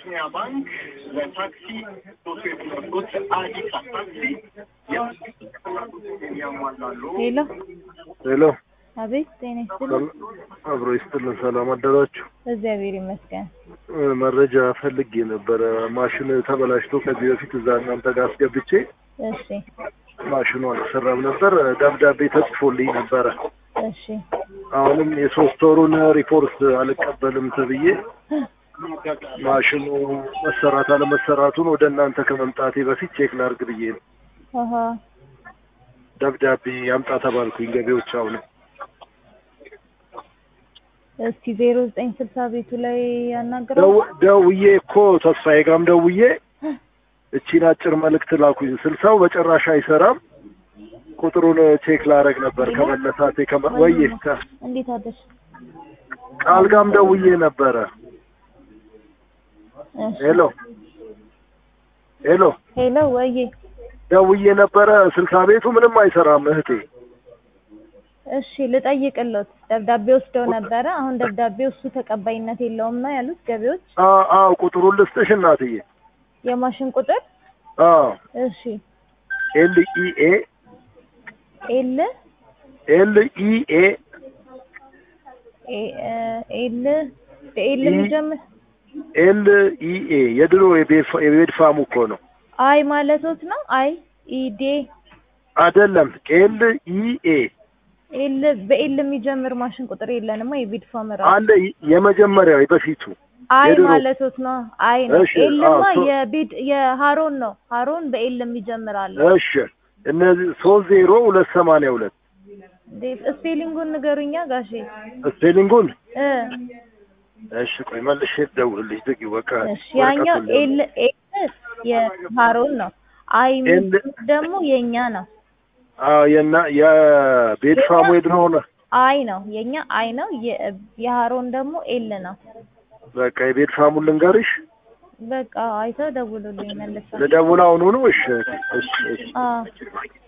አቢሲኒያ ባንክ ለታክሲ ሶስት የሚመርጡት አዲስ ታክሲ ያሟላሉ። ሄሎ ሄሎ አቤት፣ ጤና ይስጥልኝ። አብሮ ይስጥልን። ሰላም አደራችሁ። እግዚአብሔር ይመስገን። እ፣ መረጃ ፈልጌ ነበረ። ማሽን ተበላሽቶ ከዚህ በፊት እዛ እናንተ ጋር አስገብቼ እሺ ማሽኑ አልተሰራም ነበር። ደብዳቤ ተጽፎልኝ ነበረ። እሺ አሁንም የሶስት ወሩን ሪፖርት አልቀበልም ተብዬ ማሽኑ መሰራት አለመሰራቱን ወደ እናንተ ከመምጣቴ በፊት ቼክ ላርግ ብዬ ነው። አሀ ደብዳቤ ያምጣ ተባልኩኝ ገቢዎች። አሁንም እስኪ ዜሮ ዘጠኝ ስልሳ ቤቱ ላይ ያናግረው። ደው- ደውዬ እኮ ተስፋዬ ጋርም ደውዬ እቺን አጭር መልእክት ላኩኝ። ስልሳው በጭራሽ አይሰራም። ቁጥሩን ቼክ ላረግ ነበር ከመነሳቴ ከመ ወይ ከ- እንዴት አደርሽ? ቃል ጋርም ደውዬ ነበረ። እሺ ሄሎ ሄሎ ሄሎ፣ ወዬ ደውዬ ነበረ። ስልሳ ቤቱ ምንም አይሰራም እህቴ። እሺ ልጠይቅሎት። ደብዳቤ ወስደው ነበረ። አሁን ደብዳቤው እሱ ተቀባይነት የለውም ነው ያሉት ገቢዎች። አ- አዎ ቁጥሩን ልስጥሽ እናትዬ። የማሽን ቁጥር አዎ እሺ ኤል ኢ ኤ ኤል ኤል ኢ ኤ ኤ- እ- ኤል በኤል የሚጀምር ኤል ኢ ኤ የድሮ የቤድ- የቤድ ፋሙ እኮ ነው አይ ማለቶት ነው። አይ ኢዴ አይደለም። ኤል ኢ ኤ ኤል በኤል የሚጀምር ማሽን ቁጥር የለንማ። የቢድ ፋመራ አለ የመጀመሪያው የበፊቱ አይ የድሮ። ማለቶት ነው። አይ ነው። እሺ፣ ኤልማ አዎ፣ ሶ- የቢድ የሃሮን ነው። ሃሮን በኤል የሚጀምር አለ። እሺ እነዚህ ሶስት ዜሮ ሁለት ሰማንያ ሁለት ዴ- ስፔሊንጉን ንገሩኛ ጋሼ። ስፔሊንጉን እ እሺ ቆይ መልሼ ልደውልልሽ ዝጊው በቃ እሺ ያኛው ወረቀቱን ኤል ኤል የሃሮን ነው። አይ ኤል- ደግሞ የኛ ነው። አዎ የና የቤድ ፋሙ የድሮ ሆነ አይ ነው የኛ አይ ነው። የ- የሃሮን ደግሞ ኤል ነው። በቃ የቤድ ፋሙን ልንገርሽ በቃ አይተው ደውሉልኝ መልሰው። ልደውል አሁኑ ነው እሺ እሺ እሺ አዎ